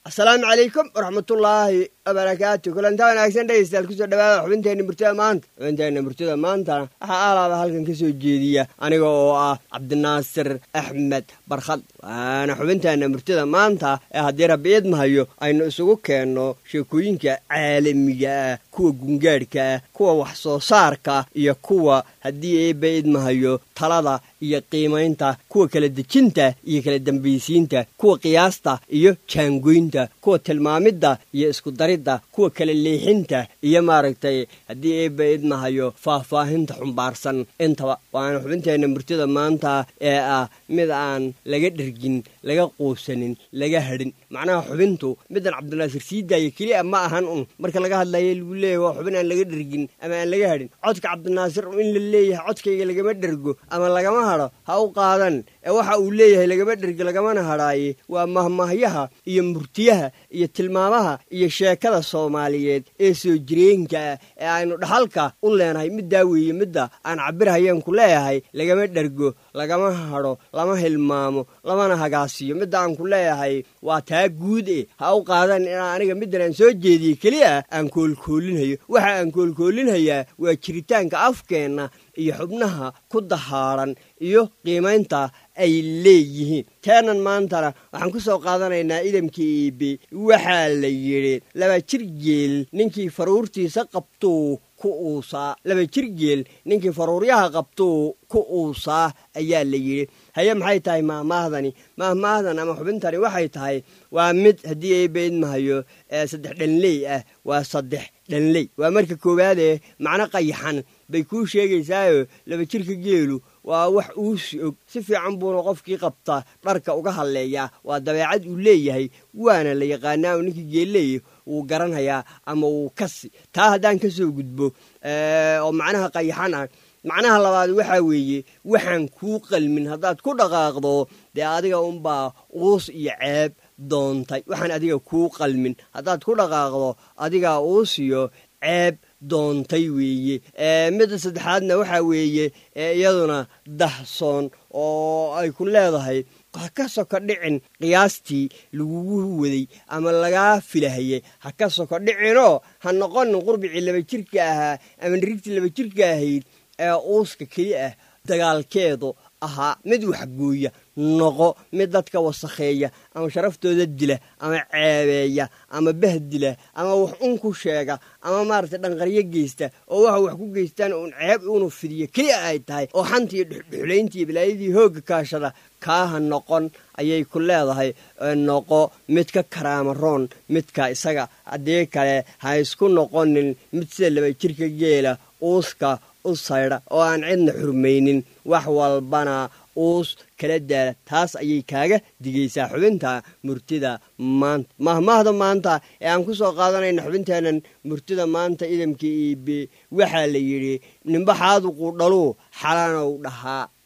asalaamu calaykum waraxmatullaahi wabarakaatu kulantaa wanaagsan dhegeystayaal kusoo dhawaada xubinteenna murtida maanta xubinteenna murtida maantana waxaa aalaaba halkan ka soo jeediya aniga oo ah cabdinaasir axmed barkhad waana xubinteenna murtida maanta ee haddii rabbi idmahayo aynu isugu keenno sheekooyinka caalamiga ah kuwa gungaadhka ah kuwa wax soo saarka iyo kuwa haddii eebba idmahayo talada iyo qiimaynta kuwa kala dejinta iyo kala dambaysiinta kuwa qiyaasta iyo jaangoynta kuwa tilmaamidda iyo iskudaridda kuwa kala leexinta iyo maaragtay haddii eebba idmahayo faahfaahinta xumbaarsan intaba waana xubinteenna murtida maanta ee ah mid aan laga dhergin laga quusanin laga hadhin macnaha xubintu midan cabdinaasir sii daaya keliya ma ahan un marka laga hadlayo lagu leeyahy waa xubin aan laga dhergin ama aan laga hadhin codka cabdinaasir in la leeyahay codkayga lagama dhergo ama lagama hadho ha u qaadan ee waxa uu leeyahay lagama dhergo lagamana hadhaaye waa mahmahyaha iyo murtiyaha iyo tilmaamaha iyo sheekada soomaaliyeed ee soo jireenka ah ee aynu dhaxalka u leenahay middaa weeye midda aan cabirhayeen ku leeyahay lagama dhergo lagama hadho lama hilmaamo lamana hagaasiyo midda aan ku leeyahay waa taa guud e ha u qaadan inaa aniga middan aan soo jeediyey keliya aan koolkoolinhayo waxa aan koolkoolinhayaa waa jiritaanka afkeenna iyo xubnaha ku dahaadhan iyo qiimaynta ay leeyihiin teenan maantana waxaan ku soo qaadanaynaa idamkii iibe waxaa la yidhi laba jir geel ninkii faruurtiisa qabtuu ku uusaa laba jir geel ninkii faruuryaha qabtuu ku uusaa ayaa la yidhi haye maxay tahay maahmaahdani maahmaahdan ama xubintani waxay tahay waa mid haddii eebba idmahayo saddex dhanley ah waa saddex dhanley waa marka koowaadee macno qayaxan bay kuu sheegaysaayo laba jirka geelu waa wax uusi og si fiican buuna qofkii qabta dharka uga hadleeyaa waa dabeecad uu leeyahay waana la yaqaanaa oo ninkii geelleeya wuu garanhayaa ama wuu kasi taa haddaan ka soo gudbo oo macnaha qayaxan ah macnaha labaad waxaa weeye waxaan kuu qalmin haddaad ku dhaqaaqdo dee adiga unbaa uus iyo ceeb doontay waxaan adiga kuu qalmin haddaad ku dhaqaaqdo adigaa uus iyo ceeb doontay weeye midda saddexaadna waxaa weeye iyaduna dahsoon oo ay ku leedahay ha ka soko dhicin qiyaastii lagugu waday ama lagaa filahayay ha ka soko dhicinoo ha noqonin qurbicii laba jirka ahaa ama nirigtii laba jirka ahayd ee uuska keli ah dagaalkeedu ahaa mid waxgooya noqo mid dadka wasakheeya ama sharaftooda dila ama ceebeeya ama bahdila ama wax un ku sheega ama maaragtay dhanqaryo geysta oo waxa wax ku geystaan uun ceeb unu fidiyo keliya ay tahay oo xanta iyo dhuxdhuxulaynta iyo bilaayadii hoogga kaashada kaaha noqon ayay ku leedahay noqo mid ka karaamaroon midka isaga haddii kale ha isku noqonin mid sida laba jirka geela uuska u saydha oo aan cidna xurmaynin wax walbana uus kala daala taas ayay kaaga digaysaa xubinta murtida maanta mahmaahda maanta ee aan ku soo qaadanayna xubinteennan murtida maanta idamka iibe waxaa la yidhi nimbaxaadu quudhaluu xalanow dhahaa